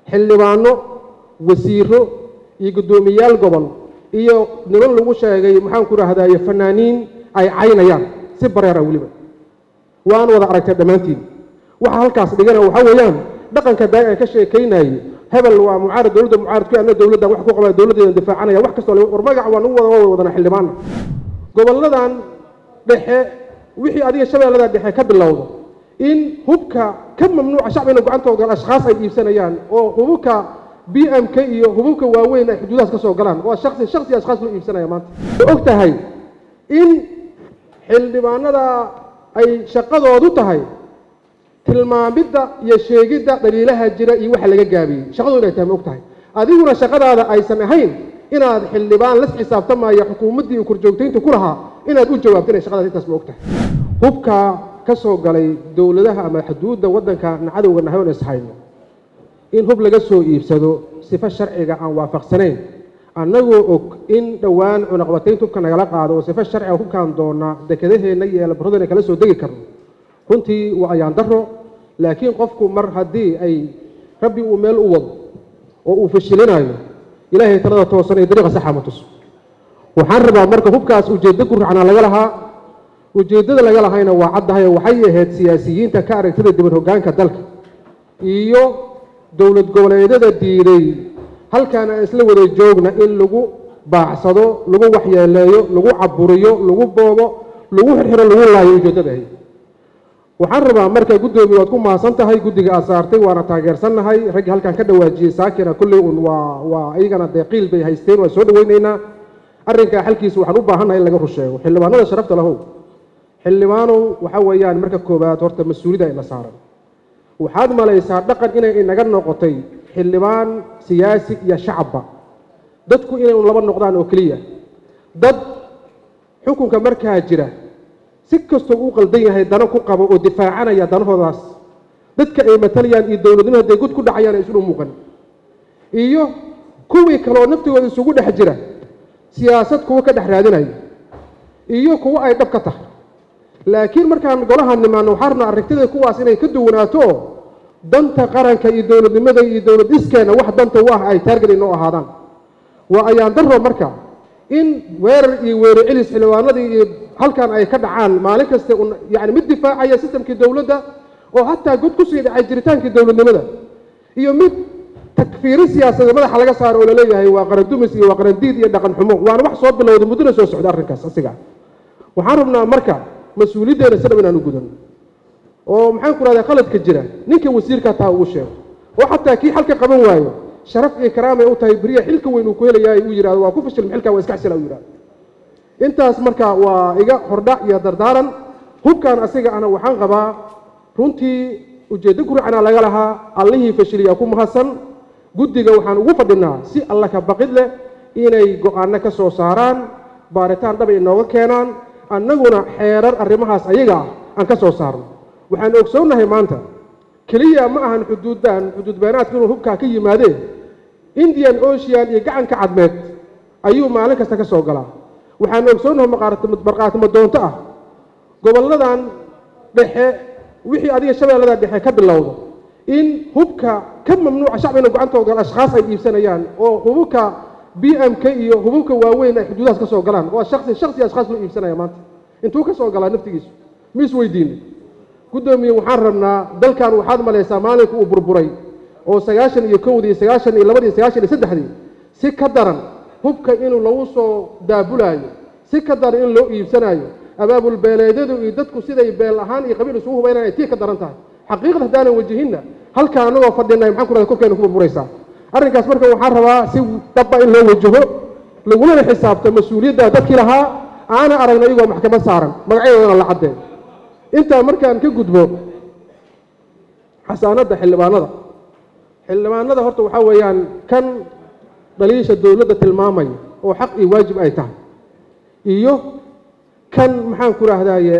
xildhibaano wasiiro iyo guddoomiyaal gobol iyo niman lagu sheegay maxaanku rahdaye fanaaniin ay caynayaan si bareera weliba waan wada aragtay dhammaantiin waxa halkaas dhigana waxaa weeyaan dhaqanka daay aan ka sheekaynayey hebel waa mucaarad dowladda mucaaradku anna dowladdan wax ku qabaa dowladdeedan difaacanaya wax kastoo war magac waan ugu wada wada wadana xildhibaana gobolladan dhexe wixii adiga shabeellada dhexe ka bilowdo in hubka ka mamnuuca shacbina gacantooda ashkhaas ay iibsanayaan oo hububka b m k iyo hububka waaweyn ay xuduudahaas ka soo galaan waa shaksi shaksi ashkhaas loo iibsanaya maanta way og tahay in xildhibaanada ay shaqadoodu tahay tilmaamidda iyo sheegidda dhaliilaha jira iyo waxa laga gaabiyey shaqadoodu inay tahay ma og tahay adiguna shaqadaada aysan ahayn inaad xildhibaan las xisaabtamaya xukuumaddii korjoogtaynta ku lahaa inaad u jawaabto inay shaqadaas intaas ma og tahay hubka ka soo galay dowladaha ama xuduudda waddanka cadowga nahay oon ishayno in hub laga soo iibsado sifo sharciga aan waafaqsanayn annagoo og in dhowaan cunaqbataynta hubka nagala qaado oo sifo sharciga hubkaan doona dekedaheenna iyo eelbaradana kala soo degi karno runtii waa ayaan daro laakiin qofku mar haddii ay rabbi uu meel u wado oo uu fashilinayo ilaahay talada toosan ee dariiqa saxa ma tuso waxaan rabaa marka hubkaas ujeeddo guracnaa laga lahaa ujeeddada laga lahayna waa caddahayo waxay ahayd siyaasiyiinta ka aragtida dibad hoggaanka dalka iyo dowlad goboleedyada diiday halkaan aan isla wada joogna in lagu baacsado lagu waxyeeleeyo lagu caburiyo lagu boobo lagu xirxiro lagu laayo ujeeddada ahayd waxaan rabaa marka guddoomiye waad ku mahadsan tahay guddiga aad saartay waana taageersannahay raggii halkaan ka dhawaajiyey saakina kolley un waa waa iyagana dee qiil bay haysteen waan soo dhaweynaynaa arrinkaa xalkiisa waxaan u baahannahay in laga rusheego xildhibaanada sharafta lahow xildhibaanow waxa weeyaan marka koowaad horta mas-uuliyada ina saaran waxaad malaysaa dhaqan inay inaga noqotay xildhibaan siyaasi iyo shacabba dadku inay un laba noqdaan oo keliya dad xukunka markaa jira si kastoo uu qaldan yahay dano ku qabo oo difaacanaya danahoodaas dadka ay matalayaan iyo dowladnimo hadday god ku dhacayaan ay isudhu muuqan iyo kuwii kaleoo naftigooda isugu dhex jira siyaasad kuwa ka dhex raadinaya iyo kuwo ay dhab ka tahay laakiin markaan golahan nimaano waxaa rabnaa aragtida kuwaas inay ka duwanaato oo danta qaranka iyo dowladnimada iyo dowlad iskeenna wax danta u ah ay taarget inoo ahaadaan waa ayaan daro marka in weerar iyo weerar celis xildhibaanadii iyo halkan ay ka dhacaan maalin kasta yani mid difaacaya sistamkii dowladda oo hataa god kusii dhacay jiritaankii dowladnimada iyo mid takfiiri siyaasadeed madaxa laga saaro oo laleeyahay waa qaran dumis iyo waa qaran diid iyo dhaqan xumo waana wax soo bilowday muddona soo socda arrinkaas asiga waxaan rabnaa marka mas-uuliyaddeena si dhab inaan u gudan oo maxaan ku rahdaa qaladka jira ninka wasiirka taa ugu sheego oo xataa kii xalka qaban waayo sharaf iyo karaamay u tahay beriya xilka weyn uu ku helayaay uu yidhahdo waa ku fashilm xilkaa waa iska xsila u yidhahdo intaas marka waa iga hordhac iyo dardaaran hubkan asiga ana waxaan qabaa runtii ujeeddo guracana laga lahaa allihii fashiliyaa ku mahadsan guddiga waxaan ugu fadhinaa si alla ka baqid leh inay go-aanno ka soo saaraan baaritaan dhaba inooga keenaan annaguna xeerar arrimahaas ayaga ah aan ka soo saarno waxaan ogsoonnahay maanta keliya ma ahan xuduuddan xuduud beenaadka inuu hubkaa ka yimaadeen indian ocean iyo gacanka cadmeed ayuu maalin kasta ka soo galaa waxaan ogsoonnahay markhaatimo doonto ah gobolladan dhexe wixii adiga shabeellada dhexe ka bilowdo in hubka ka mamnuuca shacbina gacantooda ashkhaas ay iibsanayaan oo hububka b m k iyo hububka waaweyn ay xuduudahaas ka soo galaan waa shaksi shaksi ashkhaas loo iibsanaya maanta intuu ka soo galaa naftigiisu ma is weydiine guddoomiye waxaan rabnaa dalkan waxaad malaysaa maalinka uu burburay oo sagaashan iyo kowdii sagaashan iyo labadii sagaashan iyo saddexdii si ka daran hubka inuu lagu soo daabulaayo si ka daran in loo iibsanaayo abaabul beeleedyadu iyo dadku siday beel ahaan iyo qabiil isugu hubaynaan ay tii ka daran tahay xaqiiqda haddaanan wajihinna halkaa anagoo fadhinay maxaan ku rahda korkeena ku burburaysaa arrinkaas marka waxaan rabaa si dhabba in loo wajaho lagulana xisaabto mas-uuliyadda dadkii lahaa aana aragna iyagoo maxkamad saaran magacyadoodana la caddeen intaa markaan ka gudbo xasaanadda xildhibaanada xildhibaanada horta waxaa weeyaan kan dhaliisha dowladda tilmaamaya oo xaq iyo waajib ay tahay iyo kan maxaan ku rahdaye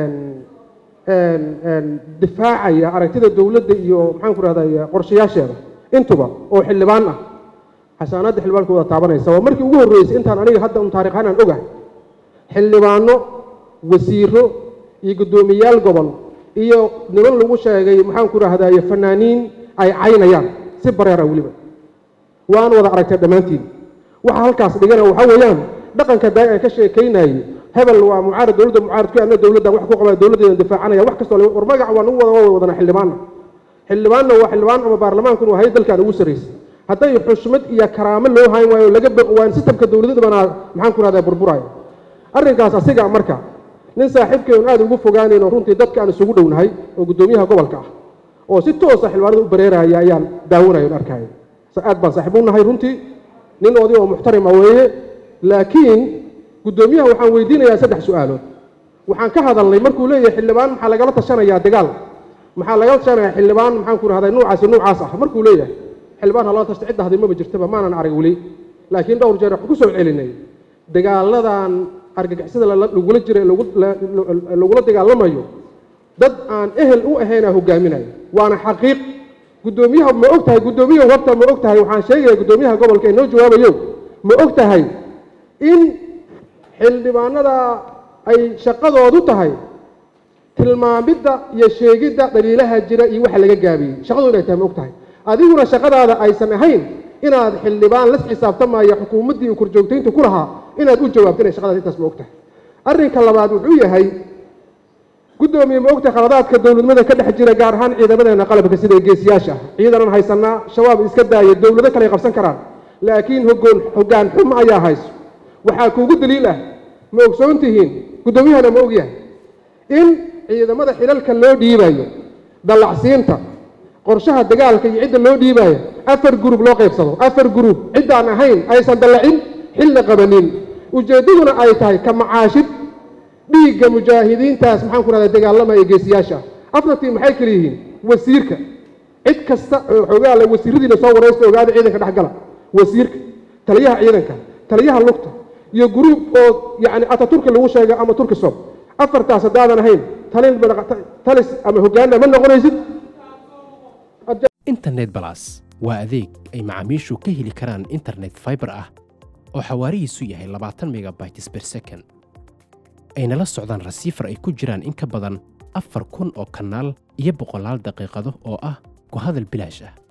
difaacaya aragtida dowladda iyo maxaan ku rahdaye qorshayaasheeda intuba oo xildhibaan ah xasaanadda xildhibaanka wada taabanaysa waa markii ugu horreysay intaan aniga hadda un taarikh ahaan aan ogahay xildhibaano wasiiro iyo guddoomiyaal gobol iyo niman lagu sheegay maxaan ku rahdaye fanaaniin ay caynayaan si bareera weliba waan wada aragtay dhammaantiin waxa halkaas dhigana waxaa weeyaan dhaqanka daag aan ka sheekaynayay hebel waa mucaarad dowladda mucaarad ku adna dowladda wax ku qabaa dowladdeeda difaacanaya wax kastoo war magac waa nagu wada wada wadana xildhibaanna xildhibaanna waa xildhibaan ama baarlamaankuna waa hay dalkan ugu sarraysay hadday xushmad iyo karaamo loo hayn waayo laga waan sistamka dowladada banaa maxaan ku rahdaa burburaayo arrinkaas asiga marka nin saaxiibkeen aad ugu fogaanayno runtii dadka aan isugu dhownahay oo guddoomiyaha gobolka ah oo si toosa xildhibaanada u bareeraya ayaan daawanayo arkaayo aad baan saaxiib u nahay runtii nin oday oo muxtarima weeye laakiin guddoomiyaha waxaan weydiinayaa saddex su-aalood waxaan ka hadalnay markuu leeyahay xildhibaan maxaa lagala tashanayaa dagaal maxaa lagala tashanayaa xildhibaan maxaan ku rahdaa nuucaasi nuucaas ah markuu leeyahay xildhibaan halala tashta cidda hadday maba jirtaba maanan arag weli laakiin dhowr jeer waxaan ku soo celinay dagaaladan argagixisada lagula jira lagula dagaalamayo dad aan ehel u ahaynaa hogaaminayo waana xaqiiq guddoomiyaha ma og tahay guddoomiyaha wabta ma og tahay waxaan sheegaya guddoomiyaha gobolka ee noo jawaabayo ma og tahay in xildhibaanada ay shaqadoodu tahay tilmaamidda iyo sheegidda dhaliilaha jira iyo waxa laga gaabiyey shaqadu inay tahay ma og tahay adiguna shaqadaada aysan ahayn inaad xildhibaan las xisaabtamaya xukuumaddii korjoogtaynta ku lahaa inaad u jawaabto inay shaqadaas intaas ma og tahay arrinka labaad wuxuu yahay guddoomiye ma ogtahay khaladaadka dowladnimada ka dhex jira gaar ahaan ciidamadeena qalabka sida geesiyaasha ah ciidanan haysanaa shabaab iska daaya dowlado kale ay qabsan karaan laakiin hogoon hoggaan xumo ayaa hayso waxaa kuugu daliil ah ma ogsoon tihiin guddoomiyahana ma ogyahay in ciidamada xilalka loo dhiibayo dallacsiinta qorshaha dagaalka iyo cidda loo dhiibayo afar gurub loo qaybsado afar gurub ciddaan ahayn aysan dallacin xilna qabanin ujeeddaduna ay tahay ka macaashid dhiigga mujaahidiintaas maxaan ku rahdaa dagaalamaya geesiyaasha afartii maxay kala yihiin wasiirka cid kasta oo xogaala wasiiradiina soo waraysta ogaada ciidanka dhexgala wasiirka taliyaha ciidanka taliyaha lugta iyo guruub oo yacni ataturki lagu sheega ama turki sob afartaas haddaadan ahayn talin talis ama hoggaanna ma noqonaysid internet balas waa adeeg ay macaamiishu ka heli karaan internet fiber ah oo xawaarihiisu yahay labaatan megabytes per second ayna la socdaan rasiifar ay ku jiraan in ka badan afar kun oo kanaal iyo boqolaal daqiiqado oo ah ku hadal bilaash ah